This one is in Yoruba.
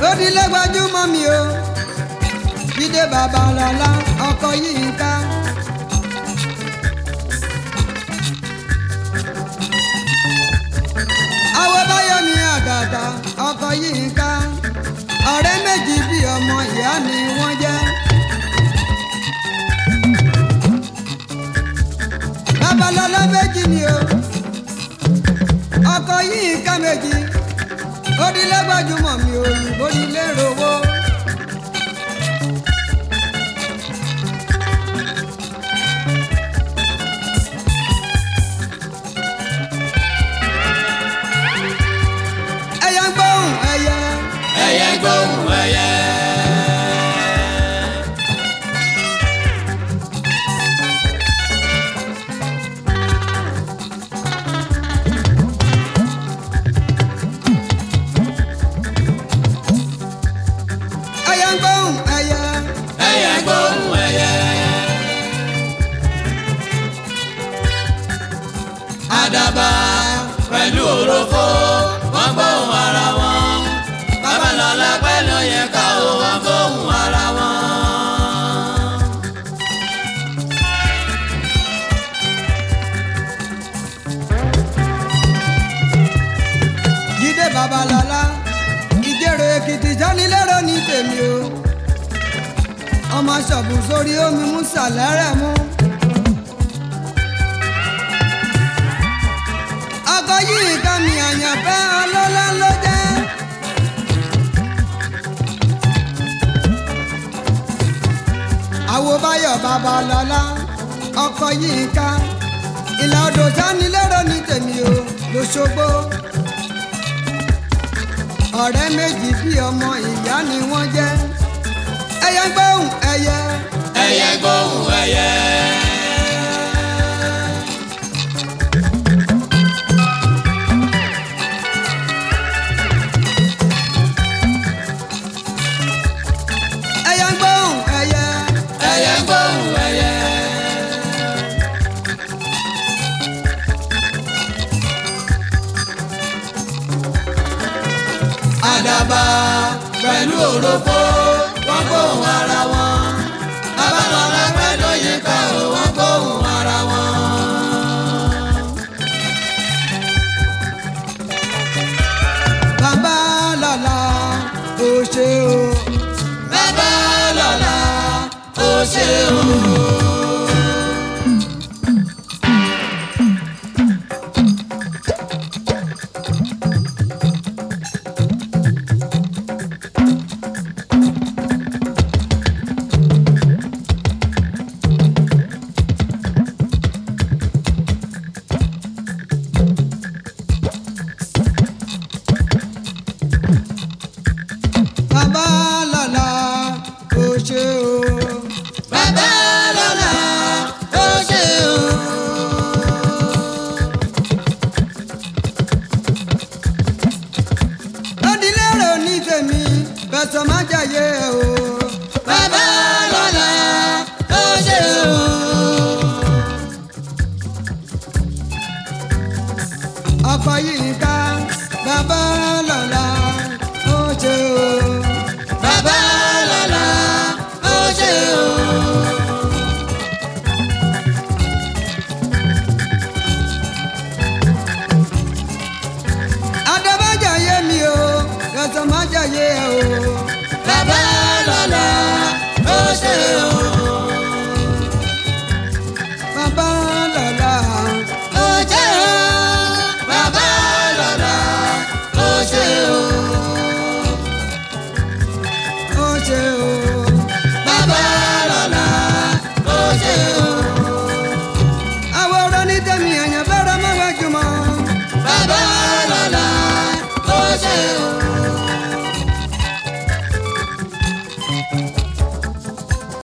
ó di lẹ́gbàjúmọ́ mi o jíde babalọ́lá ọkọ yìí ń ká. àwọn báyọ̀mí àgàgà ọkọ yìí ń ká ọ̀rẹ́ méjì bí ọmọ ìyá ni wọ́n jẹ́. babalọ́lá méjì ni o ọkọ yìí ń ká méjì ó di lẹ́gbàjúmọ̀ mi òyìnbó ní lérò owó. ẹyẹ ń gbóhùn ẹyẹ ẹyẹ gbóhùn ẹyẹ. ẹyẹ ń gbóhùn ẹyẹ ẹyẹ gbóhùn ẹyẹ. àdàbà pẹ̀lú òròfó wọ́n gbóhùn ara wọn. babalọ́lá pẹ̀lú yẹ̀ká o wọ́n gbóhùn ara wọn. jíde babalọ́lá ìjẹrò èkìtì jánilẹ́rọ ní tèmi o ọmọ ṣọ̀bù sórí omi musa lẹ́rẹ̀ mú. ọkọ yìí ká mi àyànfẹ́ ọlọ́lá ló jẹ́. àwo báyọ̀ babalọ́lá ọkọ yìí ká ìlà odò jánilẹ́rọ ní tèmi o lọ́ṣọ́gbó ọ̀rẹ́ méjì bí ọmọ ìyá ni wọ́n jẹ́ ẹyẹ ń gbóhùn ẹyẹ ẹyẹ gbóhùn ẹyẹ. ẹyẹ ń gbóhùn ẹyẹ ẹyẹ gbóhùn ẹyẹ. àdàbà pẹ̀lú òròfó wọ́n gbóhùn ara wọn. babalọ́lá pẹ̀lú yẹ̀ká o wọ́n gbóhùn ara wọn. bàbá lọ́la ó ṣe o babalọ́lá ó ṣe o. bàbá lọ́la ó ṣe o babalọ́lá ó ṣe o. lọ́dílérò ní tèmi bẹ̀sọ̀ má jàyé o babalọ́lá ó ṣe o. ọkọ yìí ká bàbá lọ́la ó ṣe o.